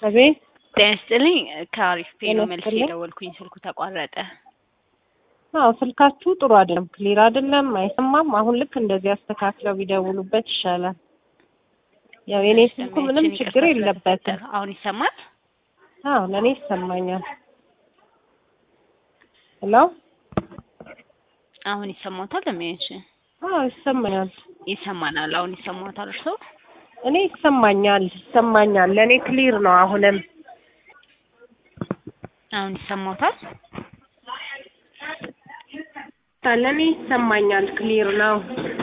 አቤት ጤና ይስጥልኝ ከአሪፍ ፔ ነው ጤና መልስ ይስጥልኝ። የደወልኩኝ ስልኩ ተቋረጠ። አዎ ስልካችሁ ጥሩ አይደለም፣ ክሊር አይደለም፣ አይሰማም። አሁን ልክ እንደዚህ አስተካክለው ቢደውሉበት ይሻላል። ያው የኔ ስልኩ ምንም ደንበኛችን ችግር ይቅርታ የለበትም። ስለተፈጠረ። አሁን ይሰማል? አዎ ለእኔ ይሰማኛል። ሄሎ አሁን ይሰማታል? ደንበኛችን አዎ ይሰማኛል። ይሰማናል። አሁን ይሰማታል? እርሶ እኔ ይሰማኛል ይሰማኛል። ለእኔ ክሊር ነው። አሁንም አሁን ይሰማታል? ለእኔ ይሰማኛል፣ ክሊር ነው።